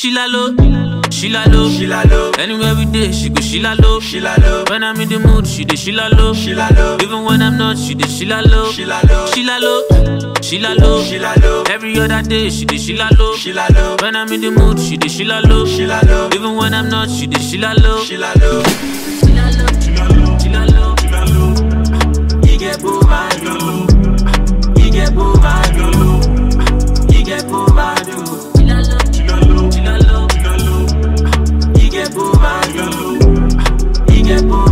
She la low, she la low, She la low, Anywhere we dey, she go she la low. she la low, When I'm in the mood, she dey she la low. she la low, Even when I'm not, she dey she la low. she la low, She la low, she la low. she la low, Every other day, she dey she la low. she la low, When I'm in the mood, she dey she la low. she la low, Even when I'm not, she dey she la low. she la low, She la low, she la low. he get boo vibe, he get boo vibe, he get boo vibe, She la low, she la low. he get boo vibe, he get boo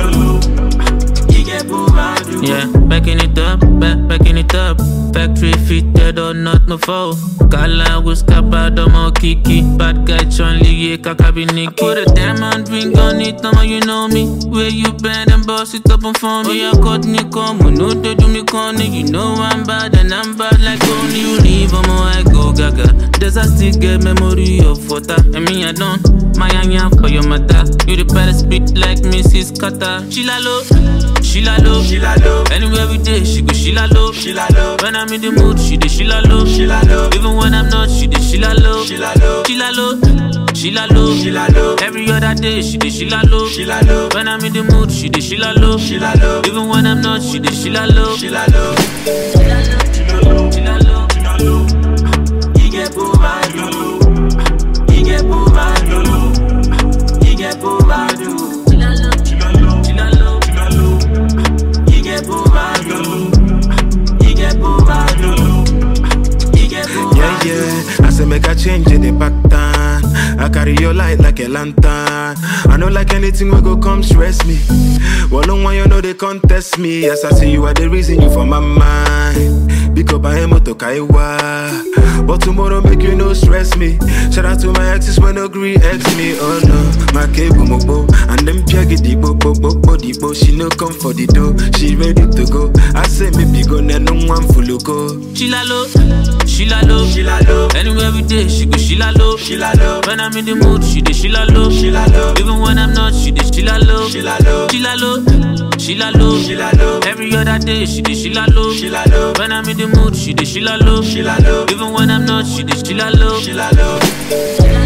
vibe, he get boo vibe, Yeah, backing it up, back, backing it up. Factory fitted or not, no foe. Kala was kappa, more kiki. Bad guy, Chun Li, yeah, kakabi Nikki. Put a diamond ring on it, mama, you know me. Where you bend and boss it up and for me. Oh, yeah, cut me, come, no, they do me corny. You know I'm bad and I'm bad like only you leave, I'm I go gaga. Does I still get memory of water? I mean, I don't. My anya for your mother. You the better spit like Mrs. Carter. She la low, she la low. she la low, Anywhere we day, she go she la low. she la low, When I'm in the mood, she dey she la low. she la low, Even when I'm not, she dey she la low. she la low, She la low, she la low. she la low, Every other day, she dey she la low. she la low, When I'm in the mood, she dey she la low. she la low, Even when I'm not, she dey she la low. she la low, She la low, she la low. he get boo vibe, he get boo vibe, he get boo vibe, She la low, she la low. he get boo vibe, he get boo vibe, he get boo Yeah, vibe. yeah. I say make a change in the pattern. I carry your light like a lantern. I know like anything will go come stress me. Well, no one you know they contest me. Yes, I see you are the reason you for my mind. Because I am to kaiwa. But tomorrow make you no stress me. Shout out to my exes when agree ex me. Oh no, my cable mobo and them piagi di bo bo bo bo di bo. She no come for the dough. She ready to go. I say maybe go na no one full go. She la low, she la low. She la low, Anywhere we day, she go she la low. she la low, When I'm in the mood, she dey she la low. she la low, Even when I'm not, she dey she la low. she la low, She la low, she la low. she la low, Every other day, she dey she la low. she la low, When I'm in the mood, she dey she la low. she la low, Even when I'm not, she dey she la low. she la low,